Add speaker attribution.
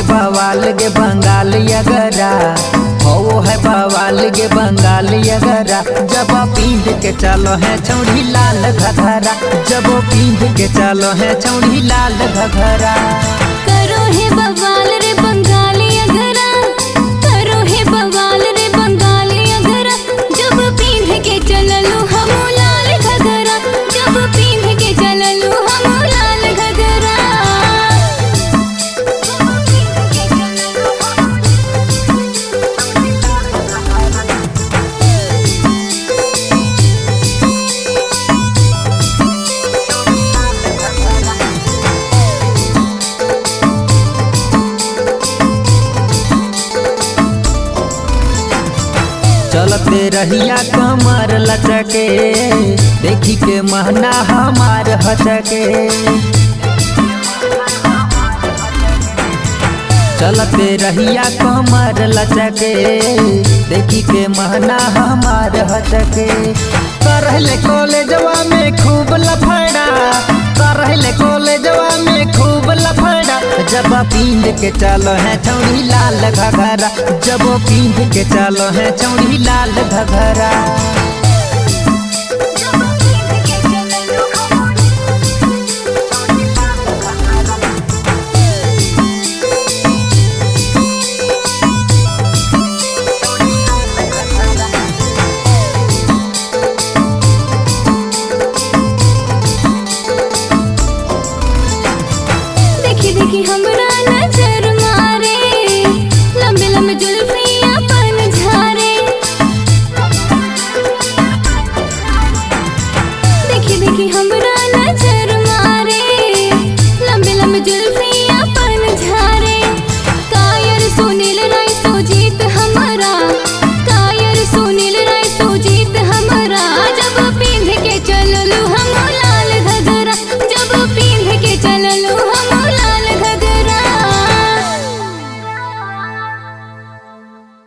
Speaker 1: बवाल गे बंगाल यगरा हो है बवाल गे बंगाल यगरा जब पींध के चलो है चौड़ी लाल घघरा जब पींध के चलो है चौड़ी लाल घघरा
Speaker 2: करो है बवाल रे बंगाली अगरा करो है बवाल रे बंगाली अगरा जब पींध के चललू हम लाल घगरा जब पींध के चललू हम लाल घगरा
Speaker 1: चलते रहिया कमर लचके देखी के महना हमार हचके चलते रहिया कमर लचके देखी के महना हमार हचके करहले कॉलेजवा में खूब लफड़ा करहले कॉलेजवा में खूब लफड़ा जब पींद के चलो है चौड़ी लाल घघरा जब पींद के चलो है चौड़ी लाल घघरा